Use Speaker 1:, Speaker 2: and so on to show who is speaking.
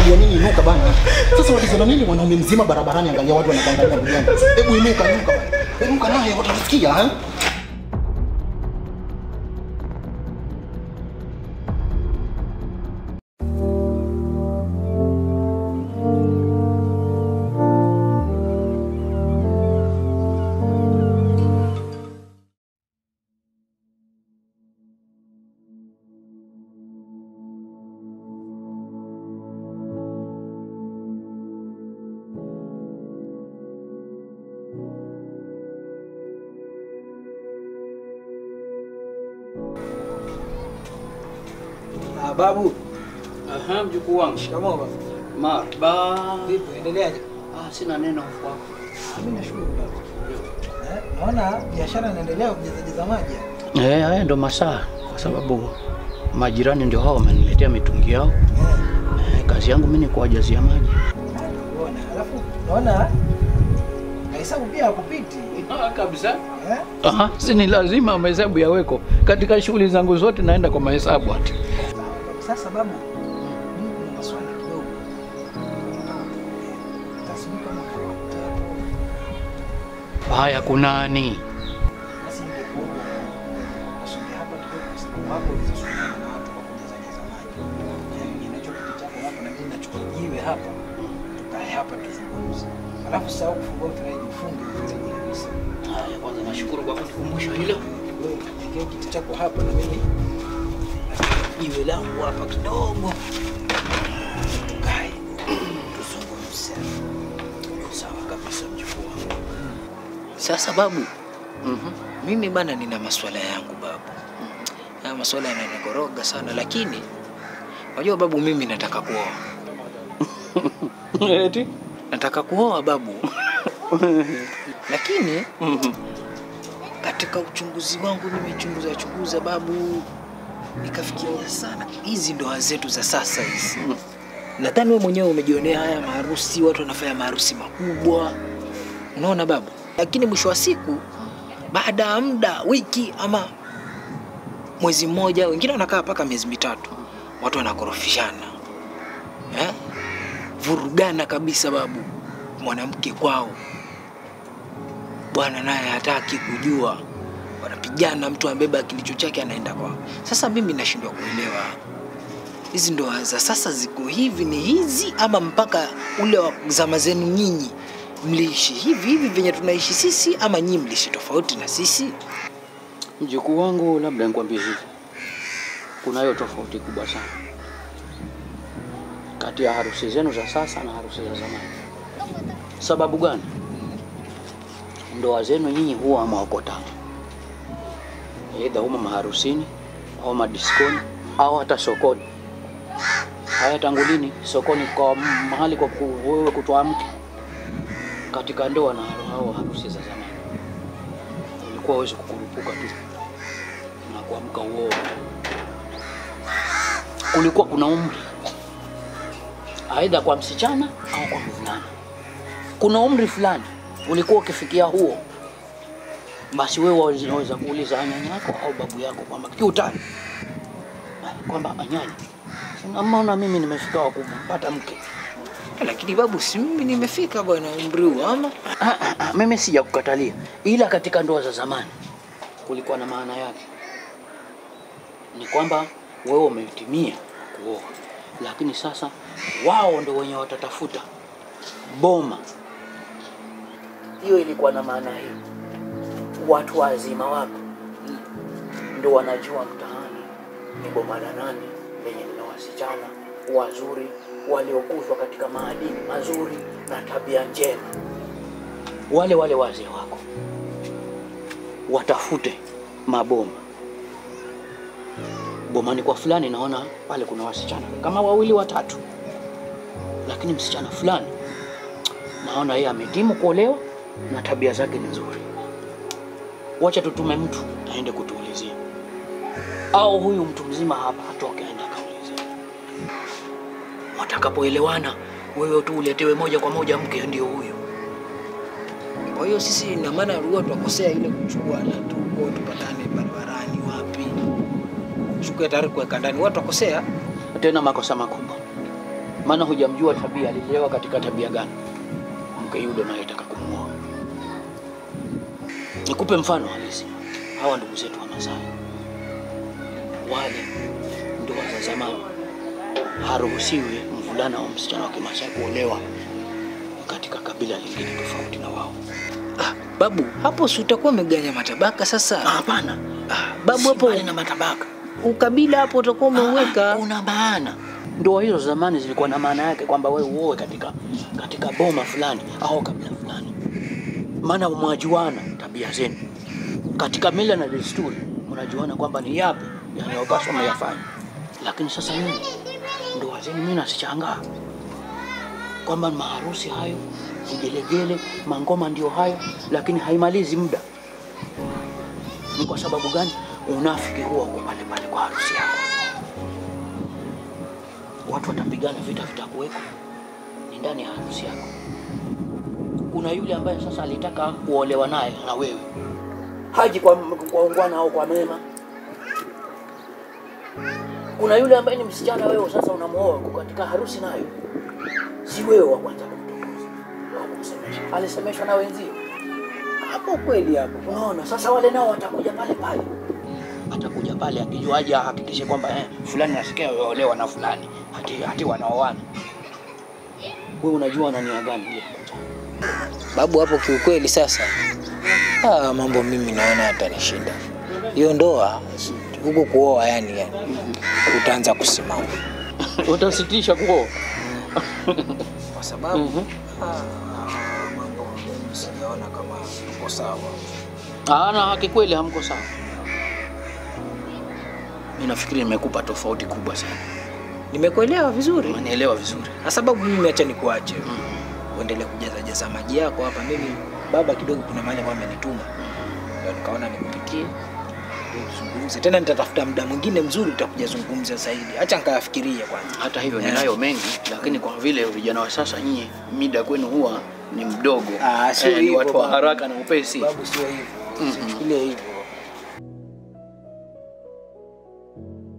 Speaker 1: unaangalia nini? Inuka bana. Sasa walizana nini mwanaume mzima barabarani, angalia watu wanakuangalia ndugu yangu. Hebu inuka, inuka bana. Inuka naye watasikia eh?
Speaker 2: Ah, babu,
Speaker 3: Aha, mjukuu wangu.
Speaker 2: shikamoo baba.
Speaker 3: Marhaba.
Speaker 2: Vipi, endeleaje?
Speaker 3: Ah, sina neno kwako.
Speaker 2: Ah, Mimi nashukuru baba. Eh, naona biashara inaendelea kujazajaza maji.
Speaker 3: Eh, haya ndo masaa, kwa sababu majirani ndio hao wameniletea mitungi yao.
Speaker 2: Eh,
Speaker 3: Eh, kazi yangu mimi ni kuwajazia maji.
Speaker 2: unaona. Alafu naona mahesabu pia hakupiti.
Speaker 3: Ah, kabisa.
Speaker 2: Eh?
Speaker 3: Aha, si ni lazima mahesabu yaweko katika shughuli zangu zote, naenda kwa mahesabu ati.
Speaker 2: Sasa babu, mimi kuna maswali kidogo. Tasubiri kama utakuta hapo.
Speaker 3: Haya, kunani?
Speaker 2: Basi ingekuwa usonge hapa kidogo kwa sababu hapo ulizosukana na watu kwa kujazajaza maji. Yaani ninachokiti chako hapa na mimi nachukua jiwe hapa. Tukae hapa tuzungumze. Alafu sahau kufungua mfereji, ufunge mfereji kabisa.
Speaker 3: Haya, kwanza nashukuru kwa kunikumbusha hilo.
Speaker 2: Wewe shikia kiti chako hapa na mimi jiwe langu hapa kidogo. Tukae tuzungumze. Sawa kabisa mjukuu wangu. Sasa babu,
Speaker 3: Mhm.
Speaker 2: mimi bana nina maswala yangu babu. Haya maswala yananikoroga sana lakini unajua babu, mimi nataka kuoa.
Speaker 3: Eti?
Speaker 2: Nataka kuoa babu. lakini
Speaker 3: Mhm.
Speaker 2: katika uchunguzi wangu nimechunguza chunguza babu, nikafikiria sana, hizi ndoa zetu za sasa hizi. Nadhani wewe mwenyewe umejionea haya maharusi, watu wanafanya maharusi makubwa, unaona babu. Lakini mwisho wa siku, baada ya muda, wiki ama mwezi mmoja, wengine wanakaa mpaka miezi mitatu, watu wanakorofishana eh? Vurugana kabisa babu, mwanamke kwao bwana naye hataki kujua, wanapigana, mtu ambeba kilicho chake anaenda kwao. Sasa mimi nashindwa kuelewa hizi ndoa za sasa ziko hivi ni hizi ama mpaka ule wa zama zenu nyinyi mliishi hivi hivi venye tunaishi sisi ama nyinyi mliishi tofauti na sisi?
Speaker 3: Mjukuu wangu, labda nikwambie hivi, kunayo tofauti kubwa sana kati ya harusi zenu za sasa na harusi za zamani. Sababu gani? Ndoa zenu nyinyi huwa hamwakotana, aidha humo maharusini au madiskoni au hata sokoni. Haya, tangu lini sokoni kwa mahali kwa ku- wewe kutoa mke katika ndoa na hao harusi za zamani? Ulikuwa uwezi kukurupuka tu na kuamka uoe. Kulikuwa kuna umri, aidha kwa msichana au kwa mvulana. Kuna umri fulani ulikuwa ukifikia huo, basi wewe unaweza kuuliza nyanya yako au babu yako kwamba kiutani, kwamba nyanya, unaona mimi nimefika wa kumpata mke.
Speaker 2: Lakini babu, si mimi nimefika bwana umri huu ama?
Speaker 3: Ah, ah, ah, mimi sija kukatalia, ila katika ndoa za zamani kulikuwa na maana yake, ni kwamba wewe umetimia kuoa, lakini sasa wao ndo wenye watatafuta boma. Hiyo ilikuwa na maana hii, watu wazima wako ndo wanajua mtaani ni boma la nani lenye lina wasichana wazuri waliokuzwa katika maadili mazuri na tabia njema wale wale wazee wako watafute maboma bomani kwa fulani, naona pale kuna wasichana kama wawili watatu, lakini msichana fulani naona yeye ametimu kuolewa na tabia zake ni nzuri, wacha tutume mtu aende kutuulizia, au huyu mtu mzima hapa atoke aende akaulize. Watakapoelewana wewe tu uletewe moja kwa moja mke ndio huyu.
Speaker 2: Kwa hiyo sisi ina maana huwa tunakosea ile kuchukua na tuko tupatane barabarani wapi, chukue tayari kuweka ndani, watu wakosea.
Speaker 3: tena makosa makubwa. maana hujamjua tabia, alilelewa katika tabia gani mke yule unayetaka kumuoa. Nikupe mfano halisi, hawa ndugu zetu wa Masai wale ndoa za zamani, haruhusiwi mvulana au msichana wa Kimasai kuolewa katika kabila lingine tofauti na wao.
Speaker 2: Ah, babu, hapo si utakuwa umeganya matabaka sasa.
Speaker 3: Ah, Hapana,
Speaker 2: Ah, babu
Speaker 3: si
Speaker 2: hapo
Speaker 3: mbali na matabaka
Speaker 2: ukabila hapo utakuwa umeuweka.
Speaker 3: Ah, una maana. Ndoa hizo zamani zilikuwa na maana yake kwamba wewe uoe katika katika boma fulani au kabila fulani, maana mwajuana tabia zenu katika mila na desturi, mnajuana kwamba ni yapi yanayopaswa myafanya. Lakini sasa nyinyi ndoa zenu, mimi nasichangaa kwamba maharusi hayo, vigelegele, mangoma ndio hayo, lakini haimalizi muda. Ni kwa sababu gani? Unafiki huwa uko pale pale kwa harusi yako. Watu watapigana, vita vitakuweko, ni ndani ya harusi yako. Kuna yule ambaye sasa alitaka kuolewa naye na wewe, haji kwa, kwa ungwana au kwa mema. Kuna yule ambaye ni msichana, wewe sasa unamuoa uko katika harusi nayo, si wewe wa kwanza kumtongoza au kumsemesha, alisemeshwa na wenzio.
Speaker 2: Hapo kweli hapo.
Speaker 3: Unaona, sasa wale nao watakuja pale pale, atakuja pale akijuaje ahakikishe kwamba eh, fulani nasikia olewa na fulani, hati, hati wanaoana. Wewe unajua wana nia gani ile?
Speaker 2: Babu hapo kiukweli sasa. Ah, mambo mimi naona yatanishinda. Hiyo ndoa huko kuoa yani, yani utaanza kusimama
Speaker 3: Utasitisha kuoa?
Speaker 2: kwa sababu
Speaker 3: Mhm.
Speaker 2: ah, mambo sijaona kama tuko sawa.
Speaker 3: Ah, na haki kweli hamko sawa. Mimi nafikiri nimekupa tofauti kubwa sana.
Speaker 2: Nimekuelewa vizuri.
Speaker 3: Umenielewa vizuri.
Speaker 2: Kwa sababu mimi acha nikuache uendelee kujaza jaza maji yako hapa. Mimi baba kidogo, kuna mahali ambapo amenituma, ndio nikaona nikupitie ndio tuzungumze tena. Nitatafuta muda mwingine mzuri, tutakuja zungumza zaidi. Acha nikayafikirie kwanza.
Speaker 3: Hata hivyo
Speaker 2: Yeah.
Speaker 3: ninayo mengi, lakini kwa vile vijana wa sasa nyinyi mida kwenu huwa ni mdogo,
Speaker 2: Ah, sio
Speaker 3: ni
Speaker 2: hivyo
Speaker 3: watu wa
Speaker 2: baba.
Speaker 3: haraka na upesi.
Speaker 2: Babu, sio hivyo,
Speaker 3: Mhm.
Speaker 2: usichukulie hivyo.